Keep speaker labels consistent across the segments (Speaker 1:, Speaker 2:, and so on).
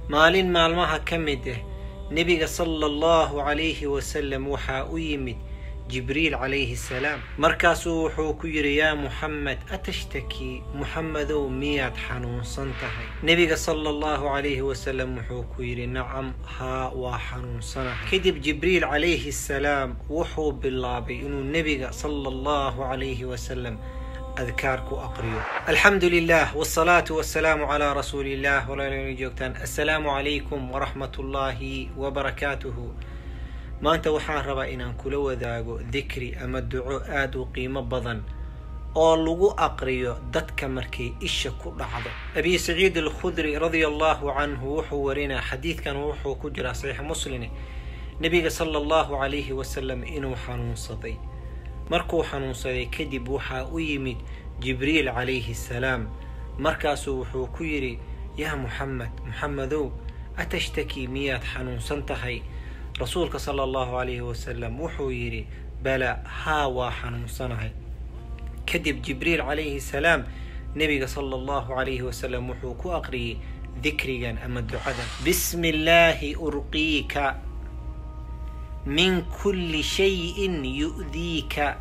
Speaker 1: maalin maalmaha ka mid ah nebiga sala allahu calayhi wasalam waxaa u yimid jibriil calayhi salaam markaasuu wuxuu ku yidhi yaa muxamed atashtakii muxamedow miyaad xanuunsan tahay nebiga sala allahu calayhi wasalam wuxuu ku yidhi nacam haa waa xanuunsanahay kadib jibriil calayhi salaam wuxuu bilaabay inuu nebiga sala allahu calayhi wasalam adkaar ku aqriyo alxamdu lilah wsalaatu wasalaamu calaa rasuuli illah walaalna joogtaan assalaamu calaykum waraxmat ullaahi wabarakaatuhu maanta waxaan rabaa inaan kula wadaago dikri ama duco aada u qiimo badan oo lagu aqriyo dadka markay isha ku dhacdo abi saciid alkhudri radia allahu canhu wuxuu warinaa xadiidkan wuxuu ku jiraa saxiix muslime nebiga sala allahu calayhi wasalam inuu xanuunsaday markuu xanuunsaday kadib waxaa u yimid jibriil calayhi salaam markaasuu wuxuu ku yidhi yaa muxamed muxamedow atashtakii miyaad xanuunsan tahay rasuulka sala allahu calayhi wasalam wuxuu yidhi bala haa waa xanuunsanahay kadib jibriil calayhi salaam nebiga sala allahu calayhi wasalam wuxuu ku aqriyey dikrigan ama ducadan bismi illaahi urqiika min kulli shayin yu'diika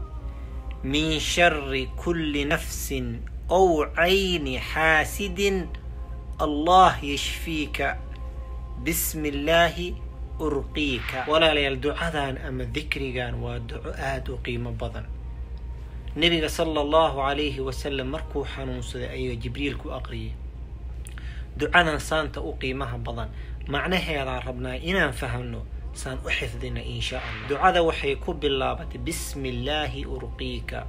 Speaker 1: min shari kulli nafsin ow cayni xaasidin allah yashfiika bismi illaahi urqiika walaalayaal ducadan ama dikrigan waa duco aada u qiimo badan nebiga sala allahu calayhi wasalam markuu xanuunsaday ayaa jibriil ku aqriyay ducadan saanta u qiimaha badan macnaheedaan rabnaa inaan fahamno saan u xifdina insha allah ducada waxay ku bilaabatay bismi illaahi urqiika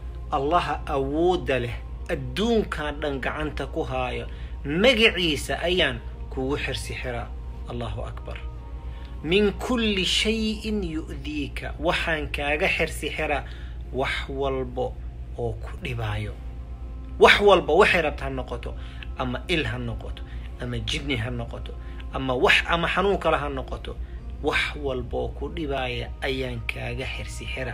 Speaker 1: allaha awoodda leh adduunkan dhan gacanta ku haayo magaciisa ayaan kugu xirsi xiraa allahu akbar min kulli shayin yu'diika waxaan kaaga xirsi xiraa wax walbo oo ku dhibaayo wax walba waxay rabta ha noqoto ama il ha noqoto ama jibni ha noqoto ama wax ama xanuun kale ha noqoto wax walboo ku dhibaaya ayaan kaaga xirsi xira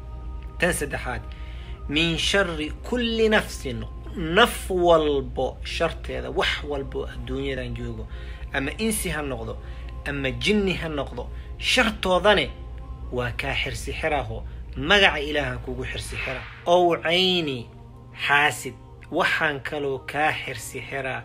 Speaker 1: tan saddexaad min shari kulli nafsin naf walbo sharteeda wax walbo adduunyadan joogo ama insi ha noqdo ama jinni ha noqdo shartoodane waa kaa xirsi xiraho magaca ilaahan kugu xirsi xira ow cayni xaasid waxaan kaloo kaa xirsi xiraa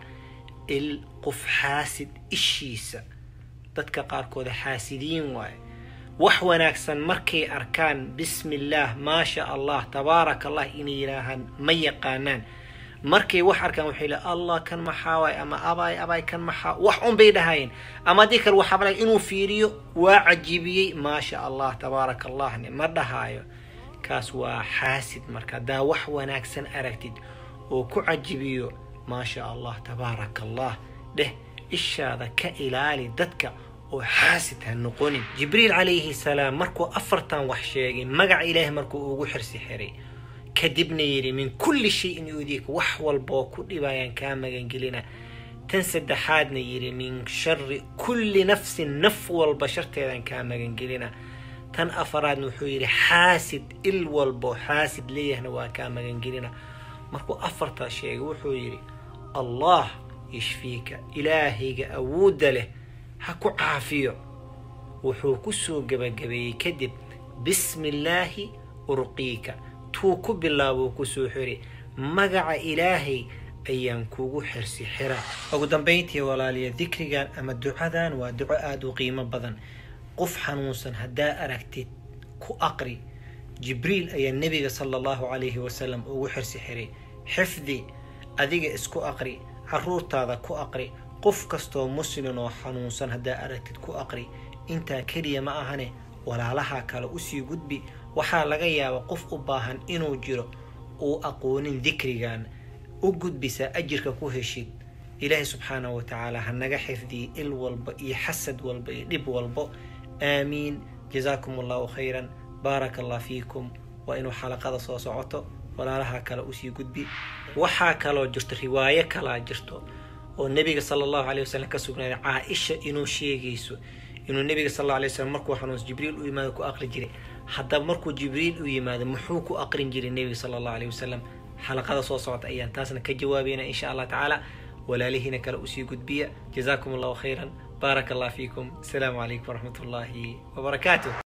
Speaker 1: il qof xaasid ishiisa dadka qaarkooda xaasidiin waaye wax wanaagsan markay arkaan bismi illaah maasha allah tabaaraka allah inay yidhaahaan ma yaqaanaan markay wax arkaan waxay le allah kan maxaa waay ama abaay abaay kan maxaa wax un bay dhahayeen ama haddii kale waxaa balay inuu fiiriyo waa cajibiyey maasha allah tabaaraka allahne ma dhahaayo kaas waa xaasid marka haddaa wax wanaagsan aragtid oo ku cajibiyo maasha allah tabaaraka allah dheh ishaada ka ilaali dadka oo xaasid ha noqonin jibriil calayhi salaam markuu afartan wax sheegay magaca ilaahay markuu ugu xirsi xiray kadibna yidhi min kulli shayin yudiika wax walboo ku dhibayaan kaa magangelina tan saddexaadna yidhi min shari kulli nafsin naf walba sharteedaan kaa magangelina tan afaraadna wuxuu yidhi xaasid il walbo xaasid leeyahna waa kaa magangelina markuu afartaa sheegay wuxuu yidhi allah yashfiika ilaahayga awoodda leh ha ku caafiyo wuxuu ku soo gebagabeeyey kadib bismi illaahi urqiika tuu ku bilaabuu kusoo xiri magaca ilaahay ayaan kugu xirsi xira ugu dambayntii walaaliya dikrigan ama ducadan waa duco aada u qiimo badan qof xanuunsan haddaa aragtid ku aqri jibriil ayaa nebiga sala allahu calayhi wasalam ugu xirsi xiray xifdi adiga isku aqri caruurtaada ku aqri qof kastoo muslin oo xanuunsan haddaa aragtid ku aqri intaa keliya ma ahane walaalaha kale usii gudbi waxaa laga yaabaa qof u baahan inuu jiro uu aqoonin dikrigan u gudbisaa ajirka ku heshid ilaahay subxaanahu wa tacaala ha naga xifdiye il walba iyo xasad walba iyo dhib walbo aamiin jazaakum allahu khayran baaraka allah fiikum waa inuu xalaqada soo socoto walaalaha kale usii gudbi waxaa kaloo jirto riwaayo kalaa jirto oo nebiga sala allahu calay wasalam ka sugnaaday caa-isha inuu sheegayso inuu nebiga sal alla alay wasalam markuu xanuunsa jibriil u yimaado ku aqri jiray haddaba markuu jibriil u yimaado muxuu ku aqrin jiray nebiga sala allahu aleyh wasalam xalaqada soo socota ayaan taasna ka jawaabayna insha allah tacaala walaalihiina kale usii gudbiya jazaakum allahu khayran baarak allah fiikum asalaamu calaykum waraxmat ullaahi wabarakaatuh